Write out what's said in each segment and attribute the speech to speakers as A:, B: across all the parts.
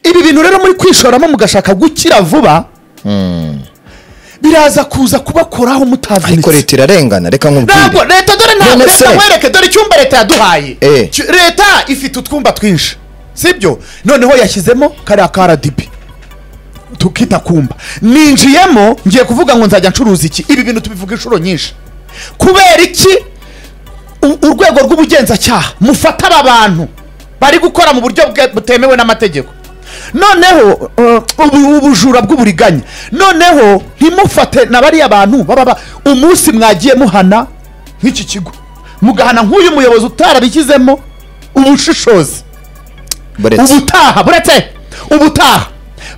A: bintu rero muri kwishoramo mugashaka gukira vuba biraza kuza kubakoraho
B: ariko
A: mutavunitse
B: leta irarengana reka nkubwire
A: ntabwo leta dore ntabwo
B: None se-
A: leta nkwereke dore icyumba leta yaduhaye
B: Eh.
A: Cy- leta ifite utwumba twinshi sibyo noneho yashyizemo kariya ka aradibi tukita kumba ninjiyemo ngiye kuvuga ngo nzajya ncuruza iki ibi bintu tubivuga inshuro nyinshi kubera iki u- urwego rw'ubugenzacyaha mufata aba bantu bari gukora mu buryo bwe- butemewe n'amategeko noneho uh, ubu- ubujura bw'uburiganya noneho ntimufate na bariya bantu baba ba- umunsi mwagiye muhana nk'iki kigo mugahana nk'uyu muyobozi utarabishyizemo ubushishozi
B: buretse
A: ubutaha buretse ubutaha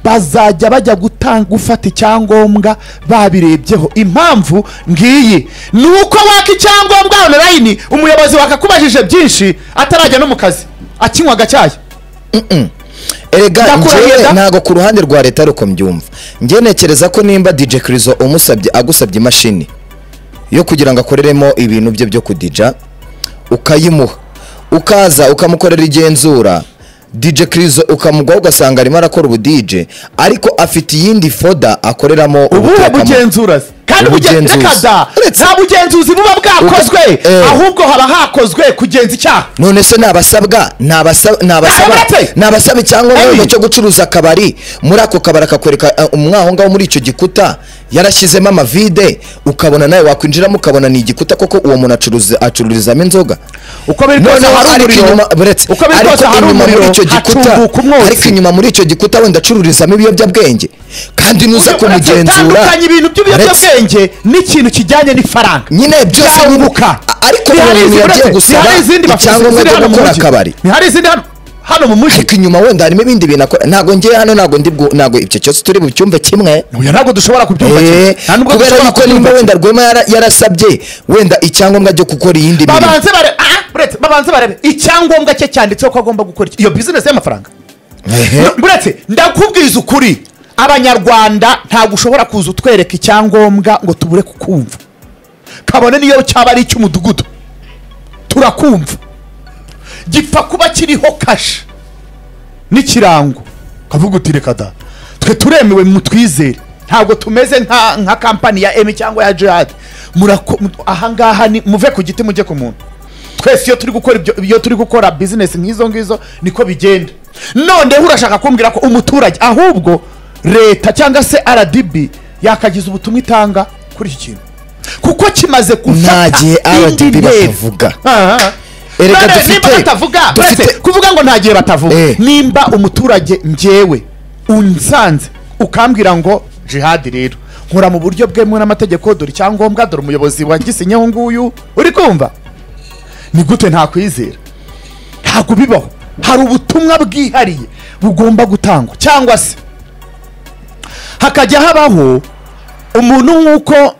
A: bazajya bajya gutanga gufata icyangombwa babirebyeho impamvu ngiyi ni uko waka icyangombwa onorayini umuyobozi wakakubajije byinshi atarajya no mu kazi akinywa agacyayi
B: erega
A: Ndakurahiye
B: njyewe
A: da.
B: ntabwo ku ruhande rwa leta ariko mbyumva njyewe nekereza ko nimba dj kirizo umusabye agusabye imashini yo kugira ngo akoreremo ibintu bye byo kudija ukayimuha ukaza ukamukorera igenzura dj kirizo ukamugwaho ugasanga arimo arakora ubu dj ariko afite iyindi foda akoreramo
A: ubuhe
B: ubutekamo.
A: bugenzurazi kandi bugen-
B: Ubugenzuzi.
A: reka da,
B: Uretse-
A: nta bugenzuzi buba bwakozwe
B: Ubu- eh.
A: ahubwo haba hakozwe kugenza icyaha
B: none se nabasabwa nabasaba
A: Ntabasabwe!
B: nabasaba icyangombwa
A: Ebi!
B: cyo gucuruza akabari muri ako kabari akakwereka eh, umwe aho ngaho muri icyo gikuta yarashyizemo amavide ukabona nawe wakwinjiramo ukabona ni igikuta koko uwo muntu acuruza acururizamo inzoga
A: uko biri kose
B: noneho
A: hari
B: ariko
A: umuriro
B: inyuma buretse
A: uko biri
B: ariko
A: kose hari
B: inyuma muri
A: umuriro
B: icyo gikuta
A: hacumbuka
B: ariko
A: umwotsi
B: inyuma muri icyo gikuta wenda acururizamo ibiyobyabwenge kandi nuza
A: Uretse
B: kumugenzura
A: tandukanya ibintu
B: Uretse-
A: by'ibiyobyabwenge n'ikintu kijyanye n'ifaranga
B: nyine byose ni-
A: Byunguka.
B: ariko
A: Ntihari
B: umuntu
A: izindi
B: yagiye
A: uretse-
B: gusaba
A: ntihari izindi bafite
B: icyangombwa
A: ziri
B: cyo
A: hano mu
B: gukora
A: mujyi.
B: akabari.
A: ntihari izindi hano hano mu mujyi
B: ariko inyuma wenda harimo ibindi bintu akora ntabwo ngiye hano ntabwo ndi bwu- ntabwo ibyo cyose turi mu cyumba kimwe
A: oya ntabwo dushobora kubyumva kimwe.
B: Eh,
A: Nta nubwo
B: kubera
A: dushobora
B: yuko
A: kubyumva
B: nimba wenda
A: kimwe.
B: rwema yara- yarasabye wenda icyangombwa cyo gukora iyindi mirimo
A: babanze barebe ah, uretse babanze barebe icyangombwa cye cyanditseho ko agomba gukora iki- iyo bizinesi y'amafaranga
B: Ehe.
A: No, buretse ndakubwiza ukuri abanyarwanda ntabwo ushobora kuza utwereka icyangombwa ngo tubure kukumva kabone niyo cyaba ari icy'umudugudu turakumva gipfa kuba kiriho kashe n'ikirango ukavuga uti reka da twe turemewe mutwizere ntabwo tumeze nka nka kampani ya emi cyangwa ya jihadi Murako- mu- ahangaha ni muve ku giti mujye ku muntu twese iyo turi gukora ibyo iyo turi gukora bizinesi nk'izo ngizo niko bigenda noneho urashaka kumbwira ko umuturage ahubwo leta cyangwa se rdb yakagiza ubutumwa itanga kuri iki kintu kuko kimaze
B: Nta
A: gufata
B: gihe
A: indi
B: RDB
A: ntera.
B: batavuga.
A: Aha.
B: Erega
A: None
B: dufite-
A: nimba batavuga
B: dufite-
A: buretse kuvuga ngo nta gihe batavuga
B: Eh.
A: nimba umuturage njyewe unsanze ukambwira ngo jihadi rero nkora mu buryo bwemewe n'amategeko dore icyangombwa dore umuyobozi wagisinyeho nguyu uri kumva ni gute ntakwizera ntabwo bibaho hari ubutumwa bwihariye bugomba gutangwa cyangwa se hakajya habaho umuntu nk'uko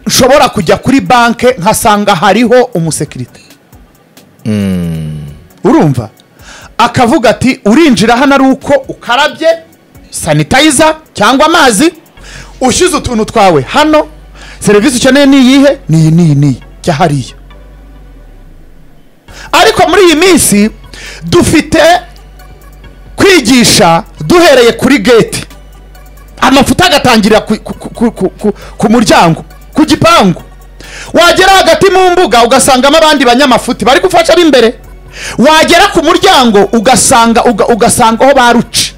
A: nshobora kujya kuri banki nkasanga hariho umusekirite urumva akavuga ati urinjira hano ari uko ukarabye sanitayiza cyangwa amazi ushyize utuntu twawe hano serivisi ukeneye ni iyihe ni iyi n'iyi n'iyi jya hariya ariko muri iyi minsi dufite kwigisha duhereye kuri geti amafuta agatangirira ku, ku, ku, ku, ku, ku muryango ku gipangu wagera hagati mu mbuga ugasangamo abandi banyamafuti bari gufasha b'imbere wagera ku muryango ugasanga uga, ugasanga aho baruci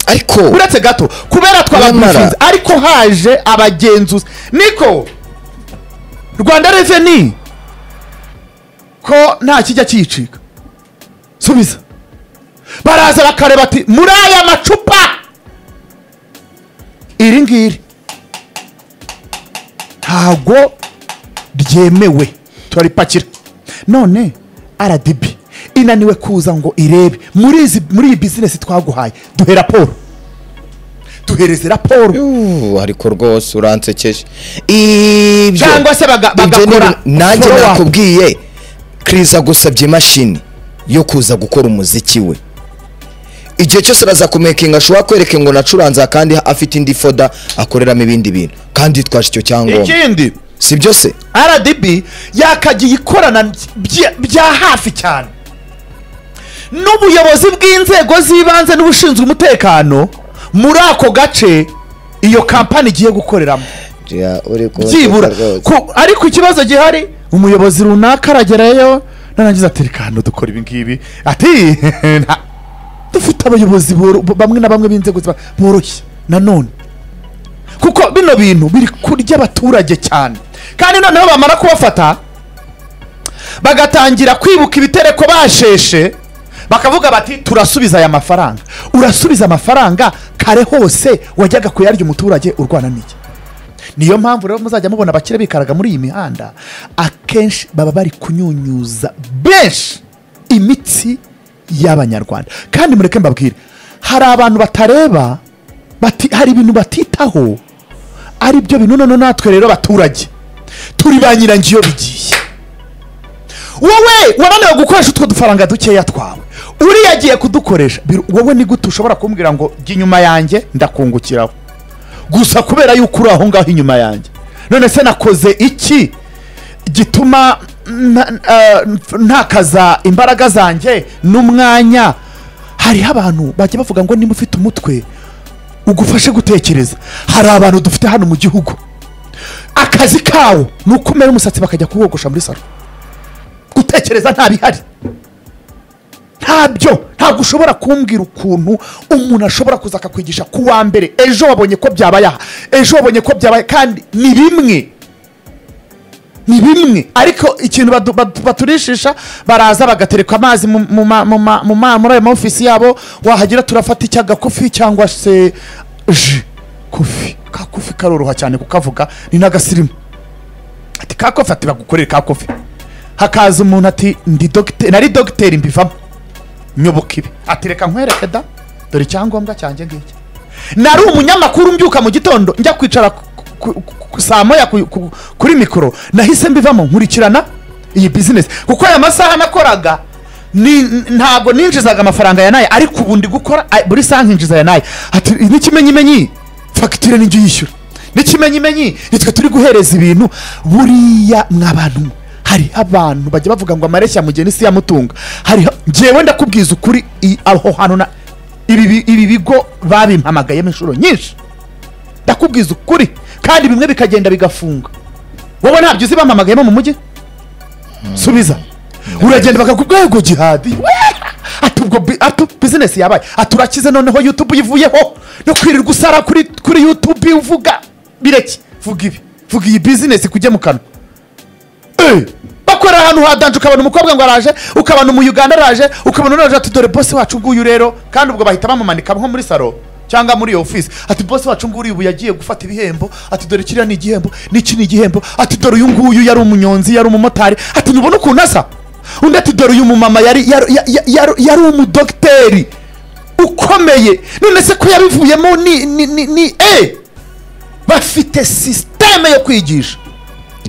B: ariko
A: uretse gato kubera twababwifunze
B: Nyamara-
A: ariko haje abagenzuzi niko rwanda reveni ko nta kijya kiyicika subiza baraza bakareba ati muri aya macupa iri ngiri ntago ryemewe turaripakira none rdb inaniwe kuza ngo irebe muri izi muri iyi bizinesi twaguhaye duhe raporo duhereze raporo
B: Yuh, ariko rwose uransekeje ibyo
A: Cyangwa se baga-
B: ibyo
A: bagakora
B: ni- nanjye
A: follow up.
B: nakubwiye kiriza gusabye imashini yo kuza gukora umuziki we igihe cyose arazakumekinga ashobora kwereka ngo nacuranza kandi afite indi foda akoreramo ibindi bintu kandi yitwaje icyo cyangombwa
A: ikindi
B: si byo se
A: rdb yakagiye ikorana bya- bya hafi cyane n'ubuyobozi bw'inzego z'ibanze n'ubushinzwe umutekano muri ako gace iyo kampani igiye gukoreramo
B: Jya, uri kubasoka
A: byibura
B: rwose.
A: Ku- ariko ikibazo gihari umuyobozi runaka aragerayo narangiza ati reka hano dukora ibi ngibi ati nta- dufite abayobozi boro- bamwe na bamwe b'inzego ziba- boroshye nanone kuko bino bintu biri kurya abaturage cyane kandi noneho bamara kubafata bagatangira kwibuka ibitereko basheshe bakavuga bati turasubiza aya mafaranga urasubiza amafaranga kare hose wajyaga kuyarya umuturage urwana n'iki niyo mpamvu rero muzajya mubona abakire bikaraga muri iyi mihanda akenshi baba bari kunyunyuza benshi imitsi y'abanyarwanda kandi mureke mbabwire hari abantu batareba bati, hari ibintu batitaho ari byo bintu none natwe rero baturage turi ba nyirangiyo bigiye wowe wananiwe gukoresha utwo dufaranga dukeya twawe uriya agiye kudukoresha bir- wowe ni gute ushobora kumbwira ngo jya inyuma yanjye ndakungukiraho gusa kubera yuko uri aho ngaho inyuma yanjye none se nakoze iki gituma nta- eh, ntakaza imbaraga zanjye n'umwanya hariho abantu bajya bavuga ngo niba ufite umutwe ugufashe gutekereza hari abantu dufite hano mu gihugu akazi kawo ni ukumera umusatsi bakajya kuwogosha muri salo gutekereza nta bihari ntabyo ntabwo ushobora kumbwira ukuntu umuntu ashobora kuza akakwigisha ku wa mbere ejo wabonye ko byabaye aha ejo wabonye ko byabaye kandi ni bimwe ni bimwe ariko ikintu badu- badu- baturishisha baraza bagatereka amazi mu- mu ma- mu ma- mu ma- muri ayo maofisi yabo wahagera turafata icyagakofi cyangwa se ji kofi kakofi karoroha cyane kukavuga ni n'agasirimu ati kakofi ati bagukorere kakofi hakaza umuntu ati ndi dogiteri nari dogiteri mbivamo nyoboka ibi ati reka nkwereke da dore icyangombwa cyanjye ngiki nari umunyamakuru mbyuka mu gitondo njya kwicara ku- ku- ku- saa moya ku- ku- kuri mikoro nahise mbivamo nkurikirana iyi bizinesi kuko aya masaha nakoraga ni- ntabwo ninjizaga amafaranga ya nayo ariko ubu ndi gukora a- buri saha nkinjiza ya nayo ati n'ikimenyimenyi fagitire nijya uyishyura n'ikimenyimenyi nitwe turi guhereza ibintu buriya mwa bantu mwe hariho abantu bajya bavuga ngo amareshya mugeni si yamutunga hariho ngewe ndakubwiza ukuri i- aho hantu na ibi bi- ibi bigo babimpamagayemo inshuro nyinshi ndakubwiza ukuri kandi bimwe bikagenda bigafunga wowe ntabyo uzi bampamagayemo mu mujyi subiza uragenda bakakubwira ngo gihadi ati ubwo bi- ati bizinesi yabaye ati urakize noneho yutube uyivuyeho no kwirirwa usara kuri kuri yutube uvuga bireke vuga ibi vuga iyi bizinesi kujya mu kanwa Eh, bakorera ahantu hadanje ukabona umukobwa ngo araje ukabona umuyuganda araje ukabona unaje ati dore bosi wacu nguyu rero kandi ubwo bahita bamumanika nko muri salo cyangwa muri iyo ofisi ati bosi wacu nguyu ubu yagiye gufata ibihembo ati dore kiriya ni igihembo n'iki ni igihembo ati dore uyu nguyu yari umunyonzi yari umumotari ati ntubona ukuntu asa undi ati dore uyu mumama yari yari- yari- yari- yari umudogiteri ukomeye none se ko yabivuyemo ni ni ni ni eh bafite sisiteme yo kwigisha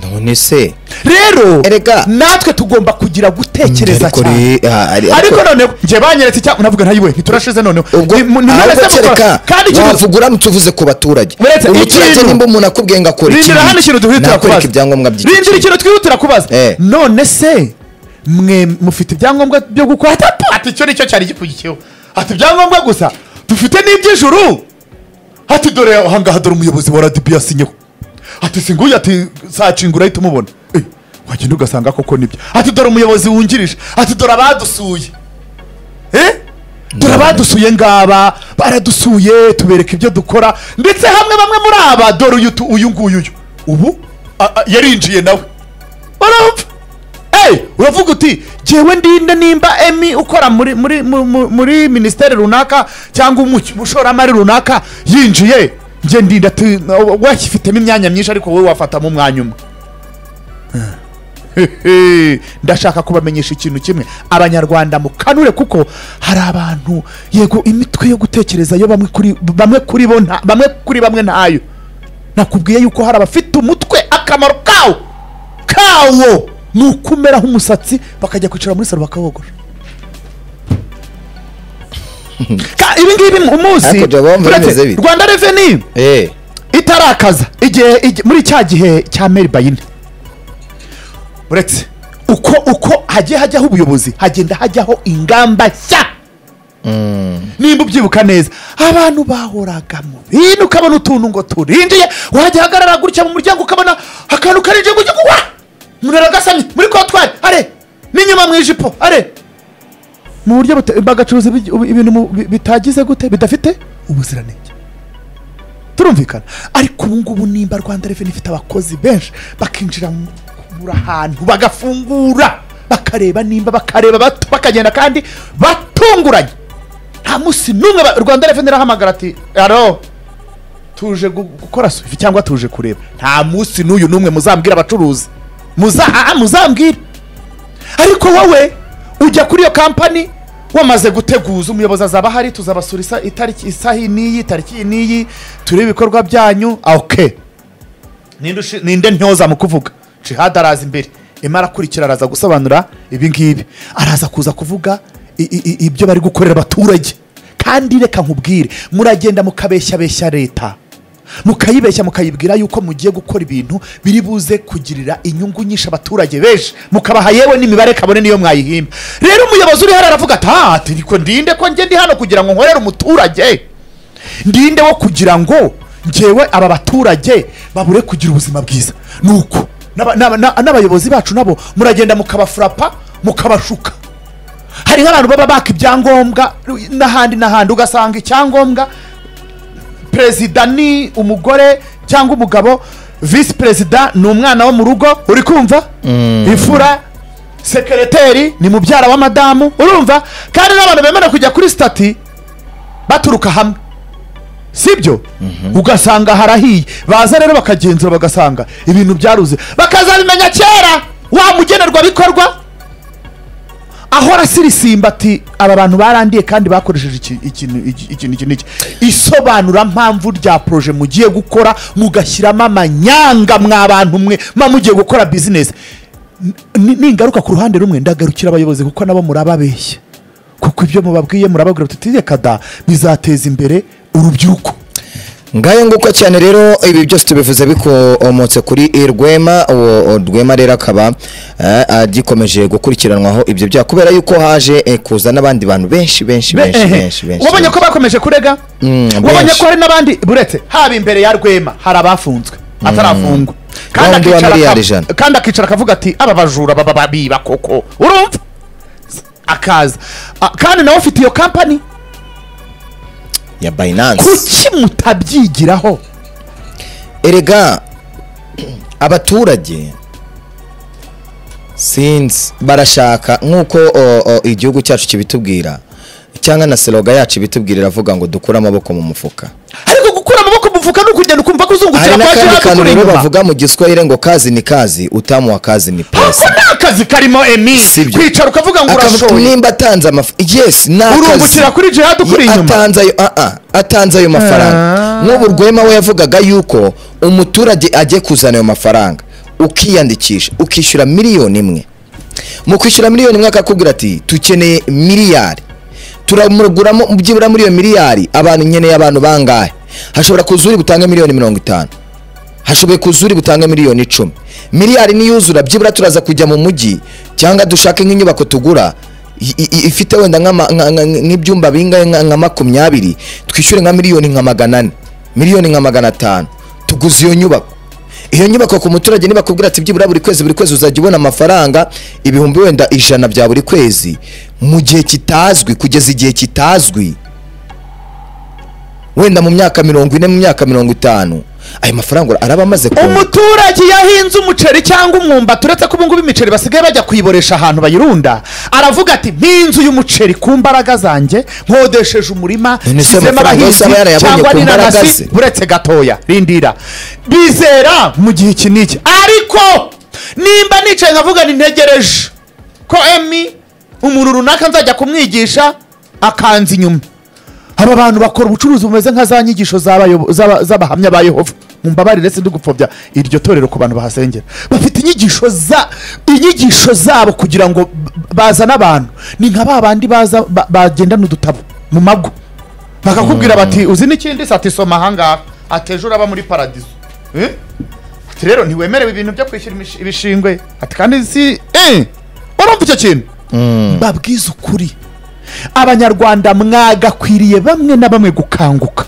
B: none se
A: rero
B: Erega.
A: natwe tugomba kugira gutekereza
B: Ariko
A: cyane
B: ri- ah, ari-
A: ariko
B: ariko-
A: noneho njye banyeretse cyangwa navuga ntayiwe ntiturashize noneho
B: ubwo
A: Ni- mu- ni none se
B: ahubwo
A: mukora-
B: kereka
A: kandi ikintu
B: wavuga uramutse uvuze ku baturage
A: Uretse
B: umuturage
A: ikintu-
B: nimba umuntu akubwiye ngo akora
A: rindira hano ikintu twihutira
B: nakoreka
A: kubaza
B: ibyangombwa by'iki
A: rindira ikintu twihutira kubaza
B: Eh.
A: none se mwe mufite ibyangombwa byo gukora Ati, apa, ati icyo nicyo cyari gikurikiyeho ati ibyangombwa gusa dufite n'iby'ijuru ati dore ahangaha dore umuyobozi wa radibi yasinyeho ati si nguyu ati sacinga urahita umubona Eh, wagenda ugasanga koko nibyo ati dore umuyobozi wungirije ati dore abadusuye Eh? dore abadusuye ngaba baradusuye tubereka ibyo dukora ndetse hamwe bamwe muri aba dore uyu tu- uyu nguyu uyu ubu a- a- yarinjiye nawe urumva Hey, uravuga uti jyewe ndinde nimba emi ukora muri muri mu- mu- muri minisiteri runaka cyangwa umu- umushoramari runaka yinjiye njye ndinda tu- washyifitemo imyanya myinshi ariko wowe wafatamo umwanya umwe Hehe, ndashaka kubamenyesha ikintu kimwe abanyarwanda mukanure kuko hari abantu yego imitwe yo gutekereza yo bamwe kuri bamwe kuri bo nta- bamwe kuri bamwe ntayo nakubwiye yuko hari abafite umutwe akamaro kawo kawo ni ukumeraho umusatsi bakajya kwicara muri salo bakawogora Ka- ibi ngibi umunsi
B: Ariko Jabo, mba
A: uretse
B: bimeze bite?
A: rwanda reveni
B: Eh,
A: itarakaza igihe igi- muri cya gihe cya meri bayine uretse uko uko hagiye hajyaho ubuyobozi hagenda hajyaho ingamba nshya nimba ubyibuka neza abantu bahoraga mu bintu ukabona utuntu ngo turinjiye wajya ahagarara gutya mu muryango ukabona akantu karinjiye ngo ujye kugwa umuntu aragasamye muri kontwari are n'inyuma mu ijipo are mu buryo buta- bagacuruza ibi- ibi- ibintu mu- bi- bitagize gute bidafite ubuziranenge turumvikana ariko ubu ngubu nimba rwanda reveni ifite abakozi benshi bakinjira mu- buri ahantu bagafungura bakareba nimba bakareba bato bakagenda kandi batunguranye nta munsi n'umwe ba- rwanda reveni irahamagara ati aro tuje gu- gukora swift cyangwa tuje kureba nta munsi n'uyu n'umwe muzambwira abacuruzi muza aha muzambwira ariko wowe ujya kuri iyo kampani wamaze guteguza umuyobozi azaba ahari tuzabasura isa- itariki isaha iyi n'iyi tariki iyi n'iyi turebe ibikorwa byanyu ah, ok Ninde ushi- ninde ntoza mu kuvuga jihad araza imbere imara akurikira araza gusobanura ibi ngibi araza kuza kuvuga i- i- i- ibyo bari gukorera abaturage kandi reka nkubwire muragenda mukabeshyabeshya leta mukayibeshya mukayibwira yuko mugiye gukora ibintu biri buze kugirira inyungu nyinshi abaturage benshi mukabaha yewe n'imibare kabone niyo mwayihimba rero umuyobozi uri hano aravuga ati "Ah, ati niko ndinde ko njye ndi hano kugira ngo nkorere umuturage ndinde wo kugira ngo ngewe aba baturage babure kugira ubuzima bwiza ni uko N'aba- n'aba- n'a- n'abayobozi bacu nabo muragenda mukabafurapa mukabashuka hari nk'abantu baba baka ibyangombwa n'ahandi n'ahandi ugasanga icyangombwa perezida ni umugore cyangwa umugabo visi perezida ni umwana wo mu rugo uri kumva imfura sekereteri ni mubyara wa madamu urumva kandi n'abantu bemera kujya kuri sitati baturuka hamwe sibyo ugasanga harahiye baza rero bakagenzura bagasanga ibintu byaruze bakazabimenya kera wa mugenerwabikorwa ahora asirisimba ati aba bantu barandiye kandi bakoresheje iki- ikintu iki- ikintu iki n'iki isobanura mpamvu rya poroje mugiye gukora mugashyiramo amanyanga mwa bantu mwe mba mugiye gukora bizinesi Ni- ningaruka ku ruhande rumwe ndagarukira abayobozi kuko nabo murababeshya kuko ibyo mubabwiye murababwira tutireka kada bizateza imbere urubyiruko
B: ngayo nguko cyane rero ibi byose tubivuze bikomotse kuri eh, rwema uwo o, rwema rero akaba eh, agikomeje gukurikiranwaho ibyo byaha kubera yuko haje eh, kuza n'abandi bantu benshi benshi
A: Be-
B: benshi
A: ehe.
B: benshi benshi
A: wabonye ko bakomeje kurega
B: Mm,
A: wabonye
B: benshi.
A: ko hari n'abandi buretse haba imbere ya rwema hari abafunzwe atarafungwa
B: Wa wundi wa
A: akicara
B: miliyari
A: akav-
B: ijana.
A: kandi akicara akavuga ati aba bajura baba babiba koko urumva akaza A- kandi nawe ufite iyo kampani
B: ya binance
A: kuki mutabyigiraho
B: erega abaturage sinzi barashaka nk'uko o, o, igihugu cyacu kibitubwira cyangwa na seroga yacu ibitubwira iravuga ngo dukure amaboko mu mufuka
A: ariko gukura amaboko mu mufuka ni ukugenda ukumva ko
B: hari
A: uzungukira kwa
B: n'akandi
A: jihad
B: kantu
A: ukuri
B: rero
A: inyuma
B: bavuga mu giswahili ngo kazi ni kazi utamuha kazi ni
A: ako
B: pesa
A: ni akazi karimo emi
B: Sibyo.
A: kwicara ukavuga ngo
B: akavuga
A: urashoye
B: nimba atanze amafaranga yes ni akazi
A: Urungukira kuri jihad ukuri
B: Ye-
A: inyuma.
B: atanze ayo ah, ah, atanze ayo mafaranga
A: Ah.
B: nk'ubu rwema we yavugaga yuko umuturage ajye kuzana ayo mafaranga ukiyandikisha ukishyura miliyoni imwe mu kwishyura miliyoni imwe akakubwira ati tukeneye miliyari turamuguramo byibura muri iyo miliyari abantu nkeneye abantu bangahe hashobora kuza uri butange miliyoni mirongo itanu hashoboye kuza uri butange miliyoni icumi miliyari niyuzura byibura turaza kujya mu mujyi cyangwa dushake nk'inyubako tugura i- i- ifite wenda nk'ama- nka- nka- nk'ibyumba bingahe nka nka makumyabiri twishyure nka miliyoni nka magana ane miliyoni nka magana atanu tuguze iyo nyubako iyo nyubako ku muturage nibakubwira ati byibura buri kwezi buri kwezi uzajya ubona amafaranga ibihumbi wenda ijana bya buri kwezi mu gihe kitazwi kugeza igihe kitazwi wenda mu myaka mirongo ine mu myaka mirongo itanu ayo mafaranga araba amaze ku
A: umuturage iyo ahinze umuceri cyangwa umwumbati uretse ko ubungubu imiceri basigaye bajya kuyiboresha ahantu bayirunda aravuga ati mpinze uyu muceri ku mbaraga zanjye nkodesheje umurima
B: None se
A: nshyizemo
B: amafaranga yose
A: abahinzi
B: aba yarayabonye
A: cyangwa
B: ku mbaraga ze?
A: n'inanasi uretse gatoya rindira bizera mu gihe iki n'iki ariko nimba nicaye nkavuga nintegereje ko emi umuntu runaka nzajya kumwigisha akanza inyuma aba bantu bakora ubucuruzi bumeze nka za nyigisho z'abayobo- z'aba- z'abahamya ba yehova mumbabarire sindugupfobya iryo torero ku bantu bahasengera bafite inyigisho za inyigisho zabo kugira ngo b- bazane abantu ni nka ba bandi baza ba- bagendana udutabo mu mago bakakubwira bati uzi n'ikindi se ati soma ahangaha ati ejo uraba muri paradiso Eh? ati rero ntiwemerewe ibintu byo kwishyura imish- ibishingwe ati kandi si eh barumva icyo kintu babwize ukuri abanyarwanda mwagakwiriye bamwe na bamwe gukanguka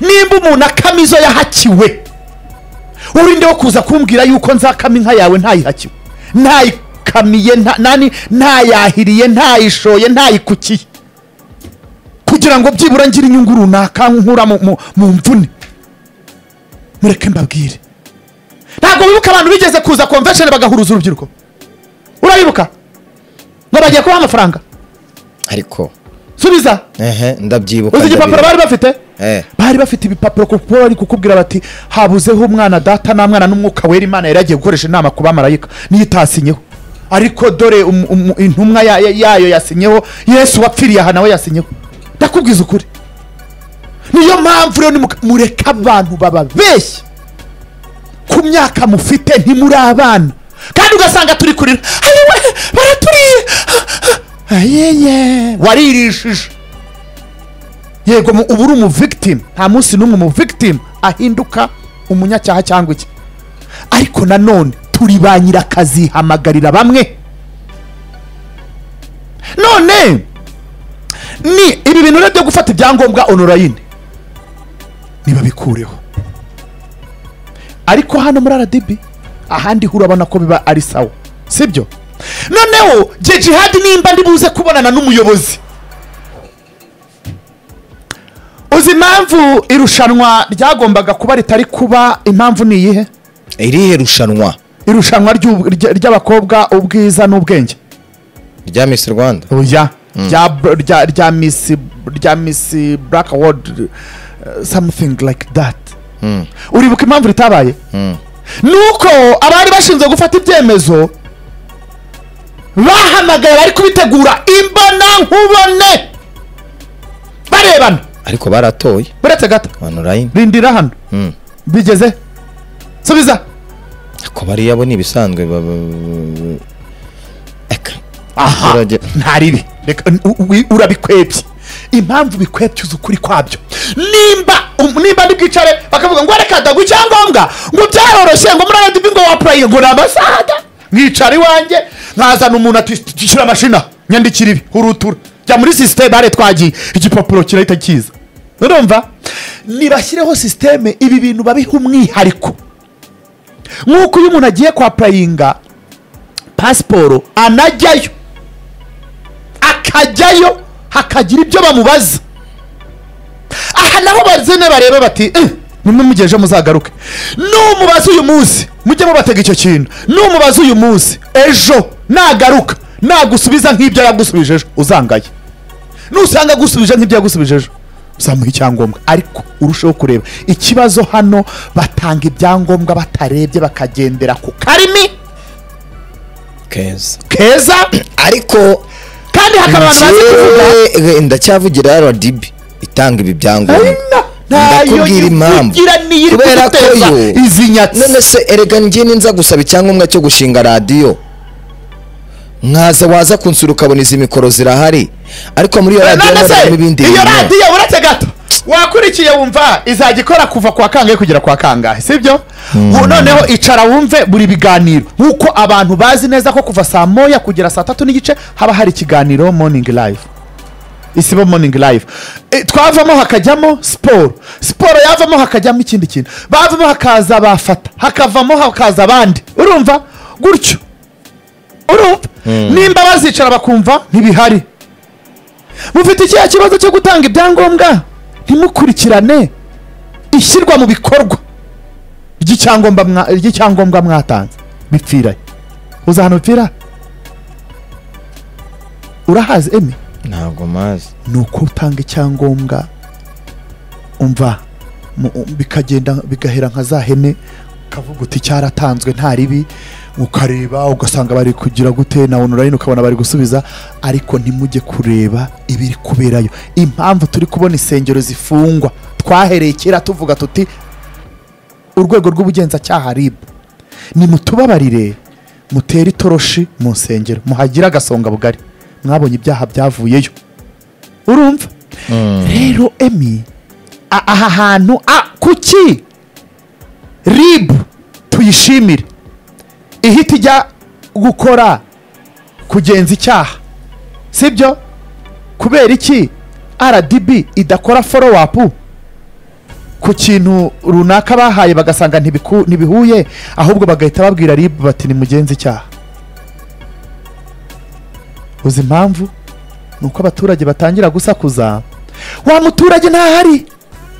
A: nimba umuntu akama izo yahakiwe urinde wo kuza kumbwira yuko nzakama inka yawe ntayihakiwe ntayikamiye nta- nani ntayahiriye ntayishoye ntayikukiye kugira ngo byibura ngire inyungu runaka nkura mu- mu- mu mvune mureke mbabwire ntabwo wibuka abantu bigeze kuza convention bagahuruza urubyiruko urabibuka ngo bagiye kubaha amafaranga
B: ariko
A: subiza
B: ehe ndabyibuka
A: uzi igipapuro
B: ndabibuka.
A: bari bafite
B: Eh.
A: bari bafite ibipapuro kuko bari kukubwira bati habuzeho umwana data nta mwana n'umwuka wera imana yari yagiye gukoresha inama ku bamarayika niyo itasinyeho ariko dore um- um- intumwa ya- ya- yayo yasinyeho yesu wapfiriye aha nawe yasinyeho ndakubwiza ukuri niyo mpamvu rero nimuka- mureke abantu bababeshya ku myaka mufite ntimuri abana kandi ugasanga turi kurira "Ayiwe, baraturiye ayeye waririshije yego mu- uba uri umuvigitimu nta munsi n'umwe umuvigitimu ahinduka umunyacyaha cyangwa iki ariko nanone turi ba nyirakaziihamagarira bamwe none ni ibi bintu rero byo gufata ibyangombwa onorayini ntibabikureho ariko hano muri aradibi ahandi urabona ko biba ari sawa sibyo noneho jye jihadi nimba ndi buze kubonana n'umuyobozi uzi impamvu irushanwa ryagombaga kuba ritari kuba impamvu ni iyihe
B: irihe rushanwa
A: irushanwa ry'ub- ry- ry'abakobwa ubwiza n'ubwenge
B: rya Miss Rwanda
A: oya rya b- rya rya miss rya miss black award uh, something like that uribuka impamvu ritabaye nuko abari bashinzwe gufata ibyemezo bahamagaye bari kubitegura imbona nkubone barebana
B: ariko baratoye
A: uretse gato
B: online
A: rindira hano
B: Mm.
A: bigeze subiza
B: ariko bariya bo ni ibisanzwe baba- Eka. Abaturage-
A: ntaribi Reka, u- u- urabikwebye impamvu bikwebye uzi ukuri kwabyo nimba um- nimba ndi bwicare bakavuga ngo reka dagu icyangombwa ngo byaroroshye ngo muri radibi ngo wapurayinge ngo ni amasaga mwicara iwanjye nkazana umuntu ati shyira amashina nyandikira ibi hurutura jya muri sisiteme hariya twagiye igipapuro kirahita kiza urumva nibashyireho sisiteme ibi bintu babiha umwihariko nk'uko iyo umuntu agiye kwa purayinga pasiporo anajyayo akajyayo hakagira ibyo bamubaza aha naho bazene bareba bati "Eh, nimwe mugeje muzagaruke numubaza uyu munsi mujye mubatega icyo kintu numubaza uyu munsi ejo nagaruka nagusubiza nk'ibyo yagusubije ejo uzangaye nusanga agusubije nk'ibyo yagusubije ejo uzamuha icyangombwa ariko urusheho kureba ikibazo hano batanga ibyangombwa batarebye bakagendera ku karimi
B: keza
A: keza
B: ariko
A: kandi hakaba abantu bazi kuvuga
B: Njyewe ndacyavugira rdb itanga ibi byangombwa Ndakubwira impamvu. Kubera ko yo-
A: izi
B: none
A: nyatsi
B: se erega njye ninza gusaba icyangombwa cyo gushinga radiyo nkaza waza kunsura ukabona izi mikoro zirahari ariko muri iyo radiyo
A: none
B: harimo ibindi
A: se iyo
B: bintu.
A: radiyo uretse gato wakurikiye wumva izajya ikora kuva kwa kangahe kugera kwa kangahe sibyo Ubu noneho icara wumve buri biganiro nk'uko abantu bazi neza ko kuva saa moya kugera saa tatu n'igice haba hari ikiganiro morning live isibo morning live E, twavamo hakajyamo siporo siporo yavamo hakajyamo ikindi kintu bavamo hakaza bafata hakavamo hakaza abandi urumva gutyo urumva nimba bazicara bakumva ntibihari mufite ikihe kibazo cyo gutanga ibyangombwa ntimukurikirane ishyirwa mu bikorwa ry'icyangombwa mwa- ry'icyangombwa mwatanze bipfirahe uzi ahantu bipfira urahazi emi
B: ntabwo mazi
A: ni uko utanga icyangombwa umva mu- um, bikagenda bigahera nka za hene ukavuga uti cyaratanzwe nta ribi ukareba ugasanga bari kugira gute na onorayini ukabona bari gusubiza ariko ntimujye kureba ibiri kuberayo impamvu turi kubona insengero zifungwa twahereye kera tuvuga tuti urwego rw'ubugenzacyaha ribu nimutubabarire mutere itoroshi mu nsengero muhagire agasonga bugari mwabonye ibyaha byavuyeyo urumva rero emi a- aha hantu a- kuki rib tuyishimire ihita ijya gukora kugenza icyaha sibyo kubera iki rdb idakora follow up ku kintu runaka bahaye bagasanga ntibiku- ntibihuye ahubwo bagahita babwira rib bati nimugenze icyaha uzi impamvu ni uko abaturage batangira gusakuza wa muturage ntahari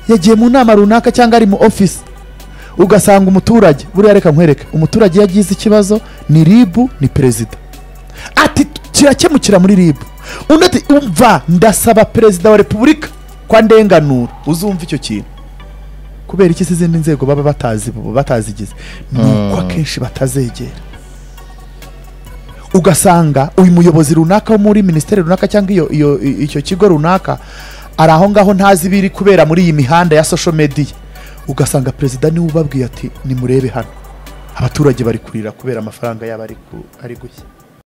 A: yagiye mu nama runaka cyangwa ari mu ofisi ugasanga umuturage buriya reka nkwereke umuturage iyo agize ikibazo ni ribu ni perezida ati kirakemukira muri ribu undi ati umva ndasaba perezida wa repubulika kwa ndenganura uzumva icyo kintu kubera iki se izindi nzego baba batazi batazigize ni uko akenshi batazegera ugasanga uyu muyobozi runaka wo muri minisiteri runaka cyangwa iyo iyo i- icyo kigo runaka ari aho ngaho ntazi ibiri kubera muri iyi mihanda ya social media ugasanga perezida niwe ubabwiye ati nimurebe hano abaturage bari kurira kubera amafaranga yabo ari ku- ari gushya